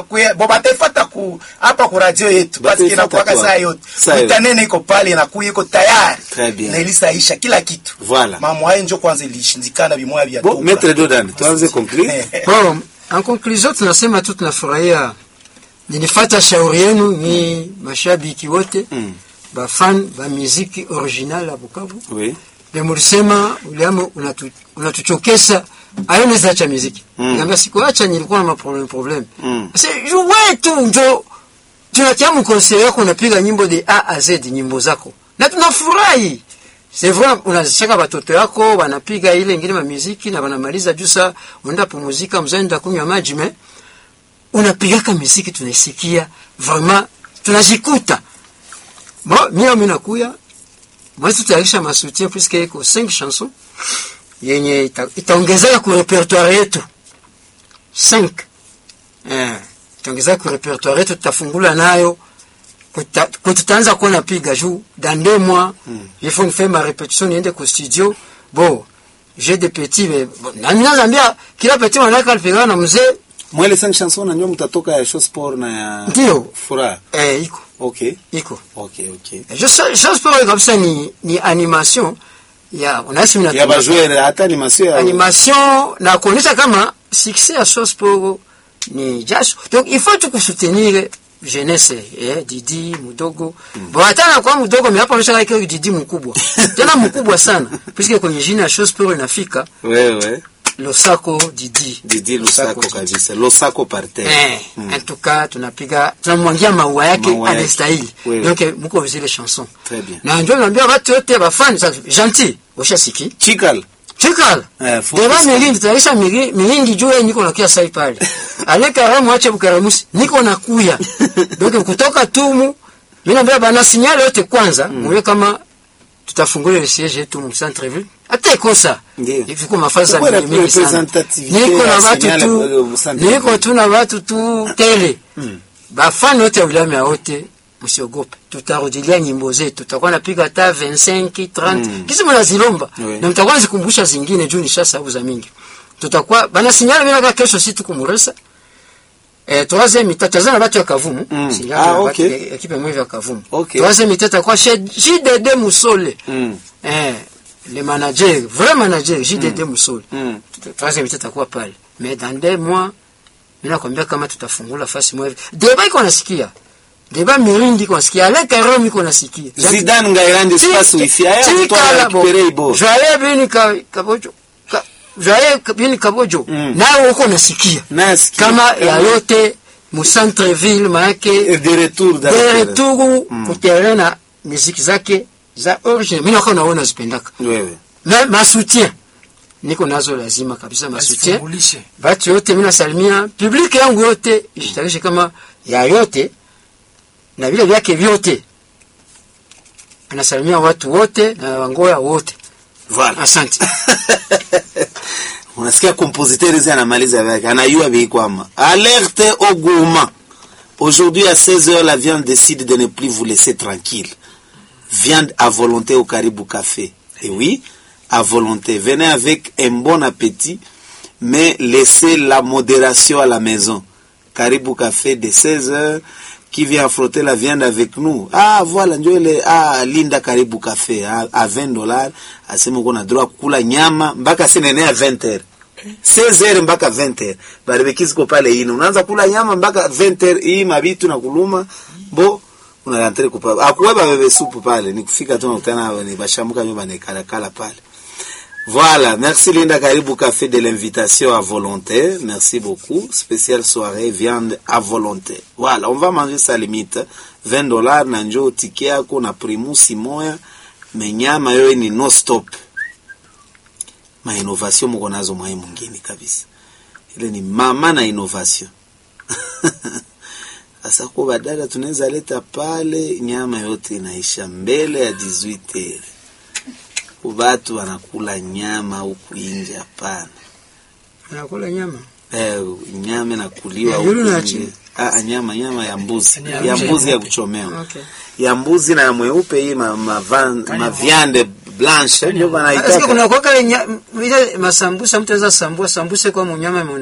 kuya bo batefata ku hapa ku radio yetu basi Bataifata inakuwaka kwa- saa yote saa yote. itanene iko pale inakuya iko tayari Très bien. na ilisaisha kila kitu Voilà. mamwaye njo kwanza ilishindikana bimoya vya Bon, toka. Maître Dodan, tuanze conclure. Bon, en conclusion tunasema tu tunafurahia nilifata shauri yenu ni mashabiki wote Mm. bafan ba muziki original ya Bukavu Oui. vile mulisema uliamo unatu, unatuchokesa aone zacha muziki Mm. niambia sikuacha nilikuwa na maproblem problem Mm. sasa juwe tu njo tunatia mkonseri yako unapiga nyimbo de A a Z nyimbo zako na tunafurahi c'est vrai unazishaka watoto yako wanapiga ile ingine ma muziki na wanamaliza juu saa unaenda pumuzika mzaenda kunywa maji me unapigaka muziki tunaisikia vraiment tunajikuta bon mimi mimi nakuya moi tutayarisha masoutien puisque iko 5 chansons yenye ita- itaongezeka ku repertoire yetu 5 eh itaongezeka ku repertoire yetu tutafungula nayo kuta- ku tutaanza kuwa napiga juu dans deux mois il faut faire ma répétition niende ku studio bon j'ai des petits mais bon, na ninazambia kila petit wanaka alipigana na mzee Mwele cinq chansons na nyo mtatoka ya show sport na ya Ndio. furaha. eh iko Okay. iko Okay, okay. je sais je pense kabisa ni ni animation ya unasi mna Ya bajouer hata animation ya animation na kuonyesha kama succès ya Source Pogo ni jasho. Donc il faut tu kusoutenir jeunesse eh, Didi mdogo mm. Bon hata na kwa mdogo mimi hapo onyesha kama Didi mkubwa tena mkubwa sana puisque kwenye jina ya Source Pogo inafika wewe Losako Didi Didi Lusako kabisa. Losako par terre. Eh, en tout cas tunapiga tunamwangia maua yake Maua yake. anastahili. Oui, oui. Donc mko zile chanson. Très bien. Na ndio naambia watu wote ba fans gentil, ushasiki. Chikal. Chikala. Eh, fupi Deba sana. miringi tutaisha miringi miringi juu yeye niko nakia sai pale. Aleka ramu ache bukaramusi niko nakuya. Donc kutoka tumu mimi naambia bana signal yote kwanza muwe kama tutafungula ile siège yetu mu centre ville. Hata kosa. Ndiyo. Ifiko mafaza Kwa mingi mingi sana. representativité Niko na ya watu signal tu kwa- kwa centre niko ville. tu na watu tu tele. Bafani wote wa wilaya ya wote msiogope. Tutarudilia nyimbo zetu. Tutakuwa napiga hata 25 30 Mm. kisi mnazilomba Oui. na mtakuwa zikumbusha zingine juu nishasahau za mingi. Tutakuwa bana sinyala bila kwa kesho si tukumuresa. Eh, troisième mi tazana batu ya Kavumu. Mm. Sinyala Ah, na batu okay. ya ekipe mwevi ya Kavumu. Okay. Troisième mi tatakuwa chez JDD Musole. Mm. Eh, le manager, vrai manager JDD Musole. Mm. Troisième mi tatakuwa pale. Mais dans deux mois mimi nakwambia kama tutafungula fasi mwevi. Deba iko nasikia. Deba mirindi iko nasikia. Aleka roho iko nasikia. Zidane ngairandi space wifi. Aya mtu récupérer ibo. Joye bini ka, kabojo. Ka, Joye bini kabojo. Mm. Nawe uko nasikia. Nasikia. Kama ya yote mu centre ville maake de retour dans de retour kuterana na muziki zake za original. Mimi nakuwa naona zipendaka. Wewe. Na masoutien niko nazo lazima kabisa masoutien. Asifungulishe. Batu yote mimi nasalimia public yangu yote ishitarishe kama ya yote na vile vyake vyote. Anasalimia watu wote na wangoya wote. Voilà. Asante. unasikia compositeur hizi anamaliza vyake anayua vikwama alerte au gourmand aujourd'hui à 16h la viande décide de ne plus vous laisser tranquille viande à volonté au Caribou Café et oui à volonté venez avec un bon appétit mais laissez la modération à la maison Caribou Café de 16h qui vient frotter la viande avec nous. Ah, voilà, njo ile ah, Linda Karibu Café ah, à 20 dollars, asema uko na droit kula nyama mpaka sinene ya 20 heures. 16 heures mpaka 20 heures. Barbecue ziko pale ino. Unaanza kula nyama mpaka 20 heures hii mabitu na kuluma. Bo unalantre kupa. Akuweba bebe supu pale. Ni kufika tu nakutana ni bashamuka nyumba ni kala kala pale. Voilà, merci Linda Caribou Café de l'invitation à volonté. Merci beaucoup. Spéciale soirée viande à volonté. Voilà, on va manger sa limite. 20 dollars na njoo tiki yako na primusi moya. Menyama yoye ni no stop. Ma innovation mko nazo mwai mwingine kabisa. Ile ni mama na innovation. Sasa kwa badala tunaweza leta pale nyama yote inaisha mbele ya 18 heures watu wanakula nyama huku nje, hapana. Anakula nyama. Eh, nyama inakuliwa Ya huku yule na nje. chini. Ah, nyama nyama ya mbuzi Ni ya ya nje. mbuzi ya kuchomewa Okay. ya mbuzi na ya mweupe hii ma, ma, van, ma viande blanche ndio Asikia wanaitaka kuna kwa kale nya- ile masambusa mtu anaweza sambua sambuse kwa mnyama